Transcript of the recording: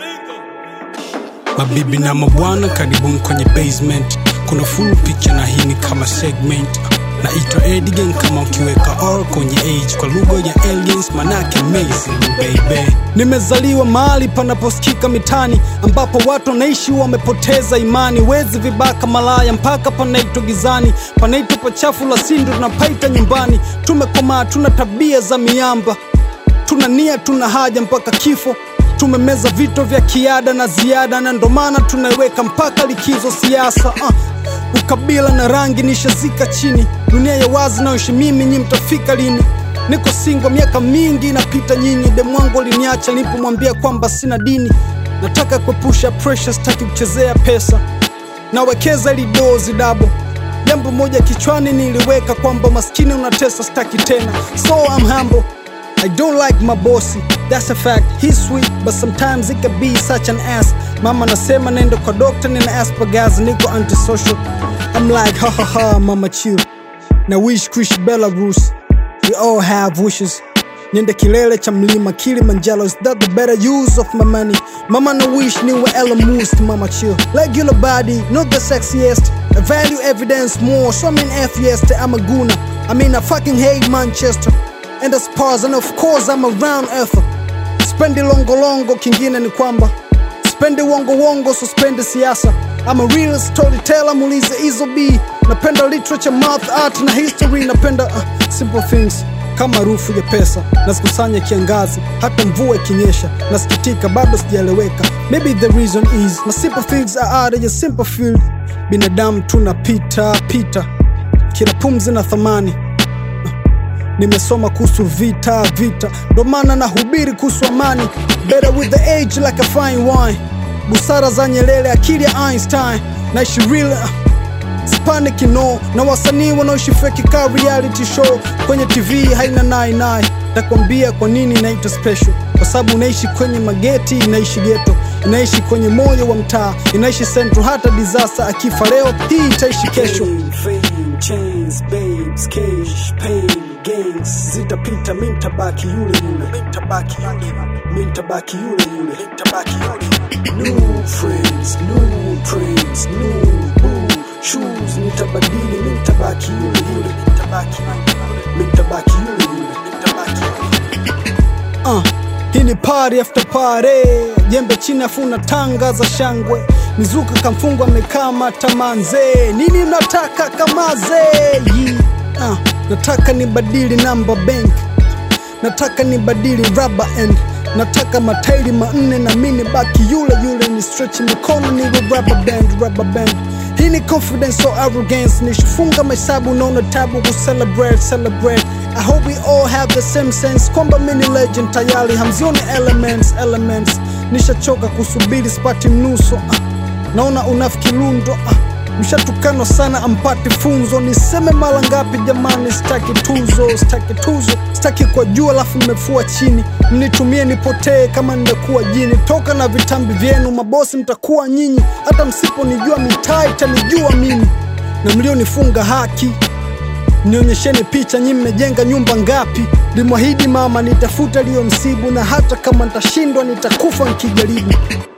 Mabibi na mabwana, karibuni kwenye basement. Kuna full picture na hii ni kama segment. Naitwa Edigen kama ukiweka R kwenye age kwa lugha ya aliens, manake amazing baby. Nimezaliwa mahali panaposikika mitani, ambapo watu wanaishi wamepoteza imani. Wezi, vibaka, malaya, mpaka panaitwa gizani, panaitwa pachafu la sindu, tunapaita nyumbani. Tumekomaa, tuna tabia za miamba tuna nia, tuna haja mpaka kifo. Tumemeza vito vya kiada na ziada, na ndo maana tunaiweka mpaka likizo siasa. Uh, ukabila na rangi nishazika chini, dunia ya wazi nayoishi mimi, nyi mtafika lini? Niko singo miaka mingi inapita nyinyi, demwangu aliniacha nilipomwambia kwamba sina dini. Nataka kuepusha pressure, sitaki kuchezea pesa, nawekeza ili dozi dabo Jambo moja kichwani niliweka kwamba maskini unatesa, staki tena, so I'm humble. I don't like my bossy, that's a fact. He's sweet, but sometimes he can be such an ass. Mama nasema nenda kwa doctor, nina Asperger's, niko antisocial. I'm like ha ha ha, mama chill. Na wish kuishi Belarus, we all have wishes. Niende kilele cha mlima Kilimanjaro, is that the better use of my money? Mama na wish niwe Elon Musk, mama chill. Regular body, not the sexiest. I value evidence more, so I'm an atheist, I'm a gooner. I mean I fucking hate Manchester and the Spurs and of course I'm a round earther. Spendi longo longo, kingine ni kwamba spendi wongo wongo, so spendi siasa. I'm a real storyteller, muulize Izo B. Napenda literature, math, art na history. Napenda uh, simple things kama harufu ya pesa nazikusanya kiangazi, hata mvua ikinyesha nasikitika, bado sijaeleweka. Maybe the reason is my simple things are out of your simple field. Binadamu tunapita pita, kila pumzi na thamani Nimesoma kuhusu vita vita, ndo maana nahubiri kuhusu amani. Better with the age like a fine wine, busara za Nyerere, akili ya Einstein. Naishi real Spanic no na wasanii wanaoishi fake ka reality show kwenye TV haina nai nai. Takwambia kwa nini inaitwa special, kwa sababu unaishi kwenye mageti, inaishi ghetto, inaishi kwenye moyo wa mtaa, inaishi central. Hata disaster akifa leo, hii itaishi kesho. Fame, chains, babes, cash, pain, gangs zitapita, mi ntabaki yule yule, mi ntabaki yule, mi ntabaki yule yule, mi ntabaki yule. New friends, new trends, new boo shoes, nitabadili, mi ntabaki yule yule, mi ntabaki yule, mi ntabaki yule yule, mi ntabaki yule. Uh, hii ni party after party, jembe chini afuna tanga za shangwe, mizuka kamfungwa amekama tamanze, nini unataka kamaze? Yi, uh, nataka nibadili namba bank, nataka nibadili rubber end, nataka matairi manne na mini baki yule yule, ni stretch mikono niwe rubber band, rubber band hii ni confidence so arrogance, nishifunga mahesabu naona tabu ku celebrate celebrate. I hope we all have the same sense kwamba mini legend tayari hamzioni elements elements. Nishachoka kusubiri spati mnuso ah. Naona unafiki lundo ah. Mshatukanwa sana ampati funzo, niseme mara ngapi jamani? Sitaki tuzo, sitaki tuzo, sitaki kwa juu alafu mmefua chini, mnitumie nipotee kama nimekuwa jini. Toka na vitambi vyenu, mabosi mtakuwa nyinyi, hata msiponijua mitaa itanijua mimi, na mlionifunga haki nionyesheni picha, nyi mmejenga nyumba ngapi? Limwahidi mama nitafuta liyo msibu, na hata kama nitashindwa nitakufa nikijaribu.